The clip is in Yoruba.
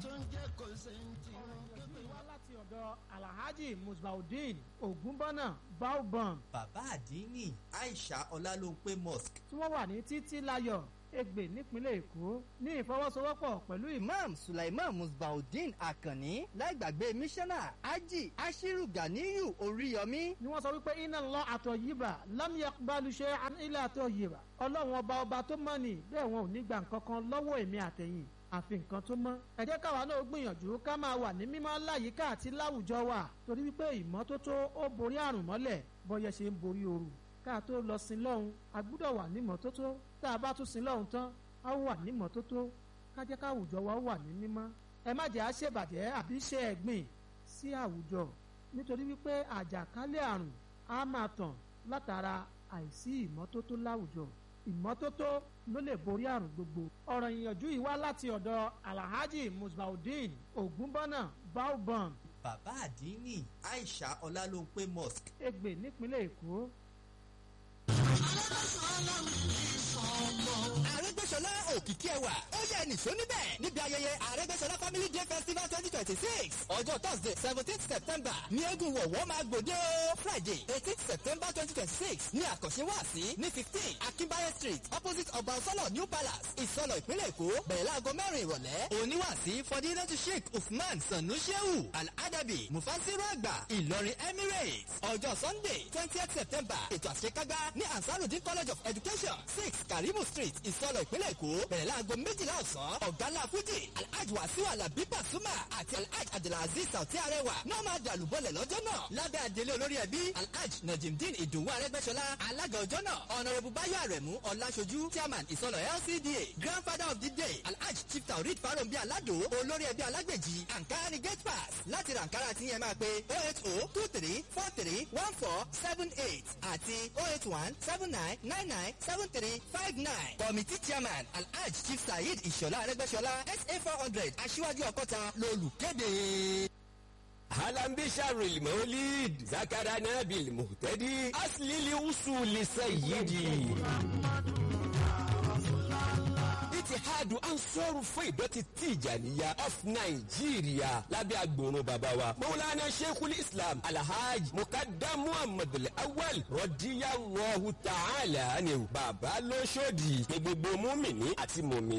tó ń jẹ́ kò sẹ́ńtì wọn. ìyọ̀jú wá láti ọ̀dọ̀ alhaji musbaudeen ogunbọ́nà baobam bàbá àdínní aisha ọlálóńpé mosque tí wọ́n wà ní títí láyọ̀ Ègbè nípínlẹ̀ Èkó ní ìfọwọ́sowọ́pọ̀ pẹ̀lú ìmọ̀ imam sulaiman musbaudeen akanni láìgbàgbé mísánná ají ashiru ganiyu oríyọmí ni wọ́n sọ wípé iná lọ àtọ̀ yìbà lámìyà balùṣe ilẹ̀ àtọ̀ yìbà ọlọ́run ọba ọba tó mọ̀ ní bẹ́ẹ̀ wọn ò ní gba nǹkan kan lọ́wọ́ èmi àtẹ̀yìn àfi nǹkan tó mọ́. ẹ jẹ́ káwa náà gbìyànjú ká máa wà ní mímọ́ láyìíká àti láwùjọ wa torí wípé ìmọ́tótó ó borí àrùn mọ́lẹ̀ bọ́yẹ ṣe ń borí ooru ká tó lọ sin lọ́hùn a gbúdọ̀ wà ní mọ́tótó tá a bá tún sin lọ́hùn tán a ó wà ní mọ́tótó ká jẹ́ káwùjọ wa ó wà ní mímọ́. ẹ má jẹ́ àṣebàjẹ́ àbí ṣe ẹ̀gbìn sí àwùjọ nítorí wípé àjàkálẹ̀ àrùn á máa tàn látara àìsí ìmọ́tótó láwùjọ ìmọ́tótó ló lè borí àrùn gbogbo. ọ̀rọ̀ ìyànjú yìí wá láti ọ̀dọ̀ alhaji musbaudeen ogunbọ́nà baobam bàbá àdínní aisha ọlálóńpé mosque Ègbè nípínlẹ̀ Èkó. àrẹ́gbẹ́sọlá òkìkí ẹwà ó yẹ nìṣó níbẹ̀ níbi ayẹyẹ àrẹ́gbẹ́sọlá family day festival twenty twenty six ọjọ́ thursday seventeenth september ní eégún wọ̀wọ́ máa gbòde o friday eighteenth september twenty twenty six ní àkànṣe wáàsí ní fifteen akínbáyé street opposite ọba ọsọlọ new palace ìsọlọ ìpínlẹ̀ èkó bẹ̀rẹ̀ láago mẹ́rin ìrọ̀lẹ́ oníwàásí fọdínlẹ́tù sheikh usman sanu shehu al-adabi mufasiru àgbà ìlọrin emirates ọjọ́ sunday twentieth september ètò àṣekágbá ní ansarudin college of education six karimu street ìsọlọ ìpínlẹ̀ èkó bẹ̀rẹ̀ láago méjìlá ọ̀sán ọ̀gálá fújì alhaji wasiu alabi pasuma àti alhaji abdulaziz sauti arẹwà náà máa dàlú bọ́lẹ̀ lọ́jọ́ náà lábẹ́ àdélé olórí ẹbí alhaji najimdin ìdòwú arẹgbẹ́sọlá alága ọjọ́ náà ọ̀nàrẹ́bù báyọ̀ àrẹ̀mú ọ̀làṣojú chairman ìsọlọ lcda grandfather of the day alhaji chief taurid farombi alado olórí ẹbí alágbèjì ankara ni gate pass láti ra ankara tí yẹn máa pe oh eight oh two three four three one four seven eight àti oh eight one seven nine nine nine seven three five nine committee chairman alhaji chief saheed ìṣọ̀lá arẹgbẹ́sọlá sa four hundred aṣíwájú ọkọ́ta lolùkéde. هلا بشر المولد ذكرنا بالمهتدي أصل لوصول سيدي itihadu ansoru fún ìdọ̀tí tìjànìyà of nàìjíríà lábẹ́ agbòrun bàbá wa mọ̀wúlánà sheikhul islam alhaji mukadam muhammad awal rọ̀díyàwó ta'ala ni bàbá lóṣòdì ní gbogbo múmìnì àti mùmìnì.